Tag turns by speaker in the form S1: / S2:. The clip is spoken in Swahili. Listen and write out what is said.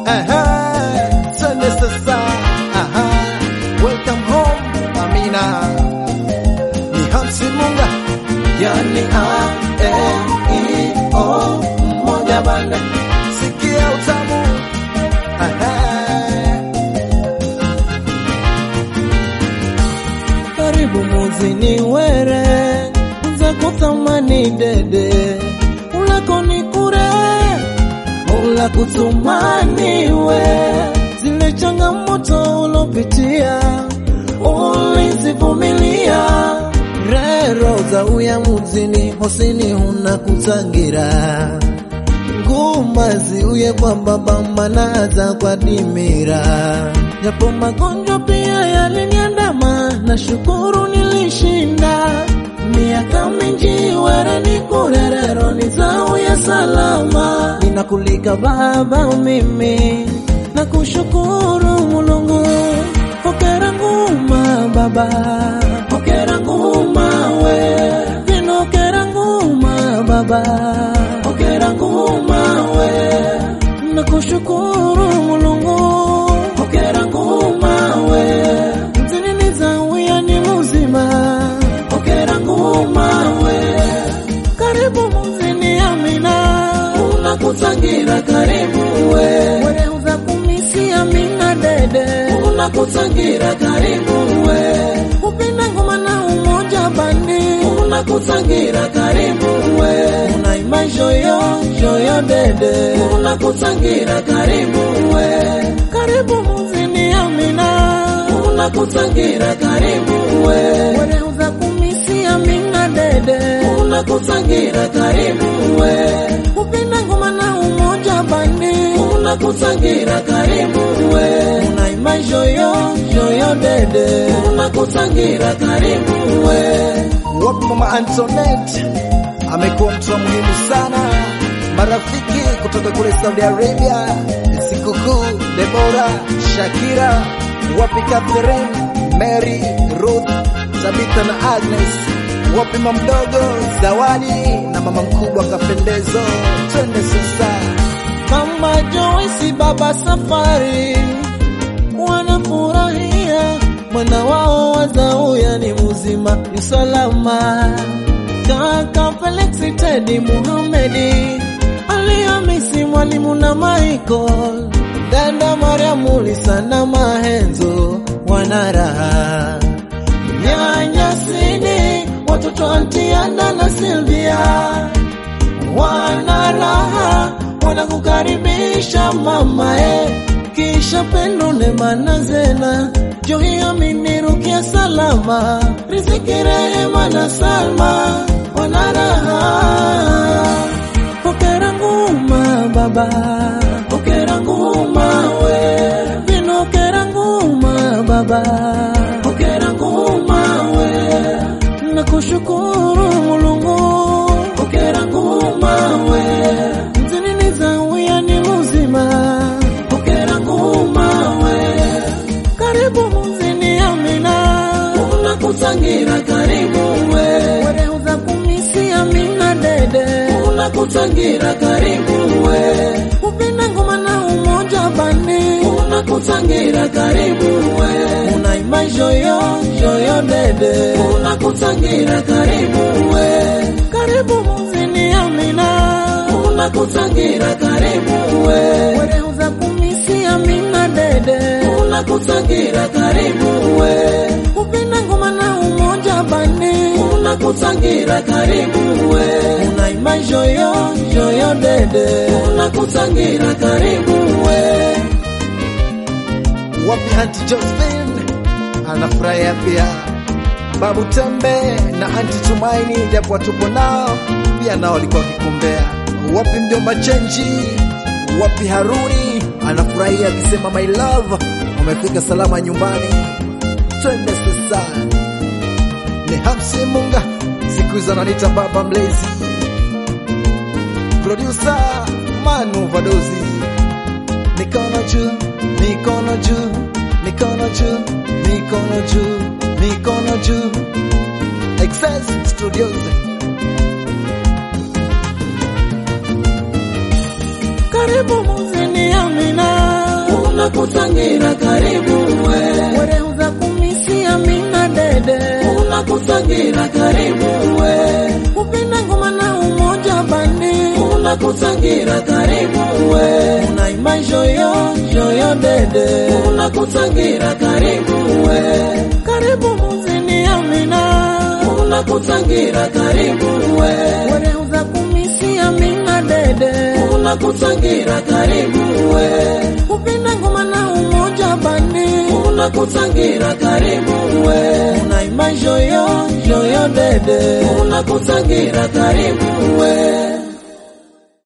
S1: Aha, twende sasa. Aha, welcome home Amina. Ni Hamsi Munga, yani A M E O moja banda, sikia utamu. Aha.
S2: karibu muzini were za kuthamani dede ulako ni kure ula kutumaniwe zile changamoto ulopitia ulizivumilia rero za uya muzini hosini huna kutangira ngumazi uye kwamba bambana za kwa dimira japo magonjwa pia yaliniandama na shukuru nilishinda miaka mingi were ni kurerero ni zao ya salama ninakulika baba mimi na kushukuru mulungu hokera nguma baba hokera nguma we vinokera nguma baba hokera nguma we nakushukuru mulungu hokera nguma we mzinini zawia ni muzima hokera nguma we karibu muzini amina unakutangira karibu we wereuza kumisi amina dede unakutangira karibu we upenda ngoma na umoja bandi unakutangira karibu we unaima joyo joyo dede unakutangira karibu we karibu muzini amina unakutangira karibu we wereuza kumisi amina dede unakutangira karibu we upenda ngoma na umoja bandi unakutangira karibu we unaima joyo joyo dede unakutangira karibu we
S1: Wapi mama Antoinette amekuwa mtu wa muhimu sana, marafiki kutoka kule Saudi Arabia, sikukuu Debora, Shakira, wapi Catherine, Mary, Ruth, Tabitha na Agnes, wapi mama mdogo Zawadi na mama mkubwa Kapendezo, twende sasa.
S2: Mama Joyce, baba Safari wanafurahia mwana wao wazauya ni muzima ni salama. Kaka Felix Tedi Muhamedi Alihamisi mwalimu na Michael dada Mariamu Lisa na Mahenzo wana raha nyanya Sini watoto Antiana na Silvia wana raha wanakukaribisha mama e kisha pendo nema na zena johiamini rukia salama riziki rehema na salma wana raha pokera nguma baba pokera nguma we vinokera nguma baba pokera nguma we nakushukuru mulungu pokera nguma we mzinini zawia ni muzima pokera nguma we karibu muzini amina unakutangira karibu we wereuza kumisi amina dede unakutangira karibu we upenda ngoma na umoja bandi unakutangira karibu we unaima joyo joyo dede unakutangira karibu we karibu muzini amina unakutangira karibu we wereuza kumisi amina dede unakutangira karibu we upenda ngoma na umoja bandi unakutangira karibu we unaima joyo joyo dede unakutangira karibu we
S1: wapi Aunti Josephine anafurahia pia, Babu Tembe na Aunti Tumaini japo tupo nao pia nao walikuwa wakikumbea. Wapi mjomba Chenji, wapi Haruni anafurahia akisema my love, umefika salama nyumbani, twende sasa. Ni Hamsi Munga, siku hizo ananiita baba mlezi, producer Manu Vadozi mikono juu, mikono juu, mikono juu, mikono juu, mikono juu. Excess Studios.
S2: karibu muzini amina unakutangira karibu we wereuza kumisia mina dede unakutangira karibu we kupenda ngoma na umoja bandi unakutangira karibu we unaima joyo joyo dede unakutangira karibu we karibu muzini amina unakutangira karibu we wereuza kumisia mina dede unakutangira karibu we kupenda ngoma na umoja bandi unakutangira karibu we unaima joyo joyo dede unakutangira karibu we